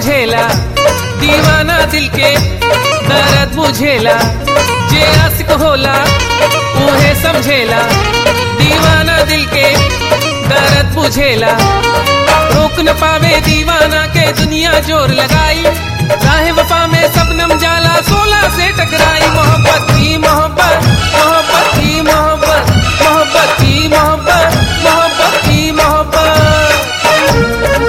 समझेला दीवाना दिल के दर्द बुझेला जे आशिक होला उहे समझेला दीवाना दिल के दर्द बुझेला रोक न पावे दीवाना के दुनिया जोर लगाई राह वफा में सबनम जाला सोला से टकराई मोहब्बत की मोहब्बत मोहब्बत की मोहब्बत मोहब्बत की मोहब्बत मोहब्बत की मोहब्बत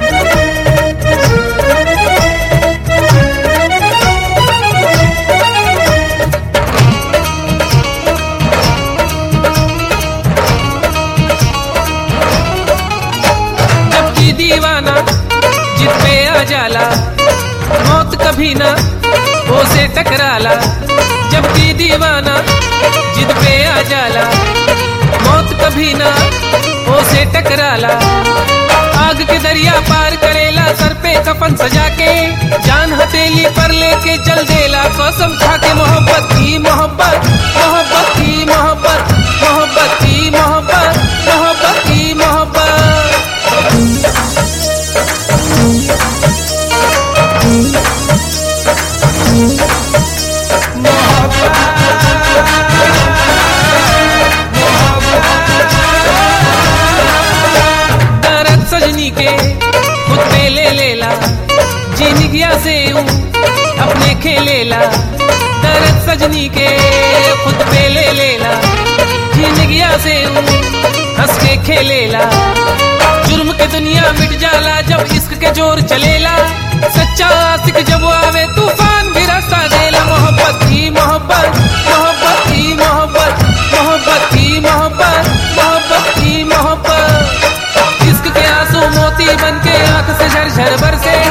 जबकि दीवाना जिद पे आ जाला मौत कभी ना वो से टकराला जबकि दीवाना जिद पे आ जाला मौत कभी ना वो से टकराला आग के दरिया पार करेला सर पे कफन सजा के जान हथेली पर लेके चल देला कसम खा के मोहब्बत की मोहब्बत मोहब्बत की मोहब्बत मोहब्बत की मोहब्बत मोहब्बत की मोहब्बत दर्द सजनी के खुद पे ले लेला जिंदगिया से यूं अपने खेलेला दर्द सजनी के खुद पे ले लेला जिंदगिया से यूं हंस के खेलेला जुर्म के दुनिया मिट जाला जब इश्क के जोर चलेला सच्चा आशिक जब आवे तूफान भी रास्ता देला मोहब्बत की मोहब्बत मोहब्बत की मोहब्बत मोहब्बत की मोहब्बत मोहब्बत की मोहब्बत इश्क के आंसू मोती बन के आंख से झरझर बरसे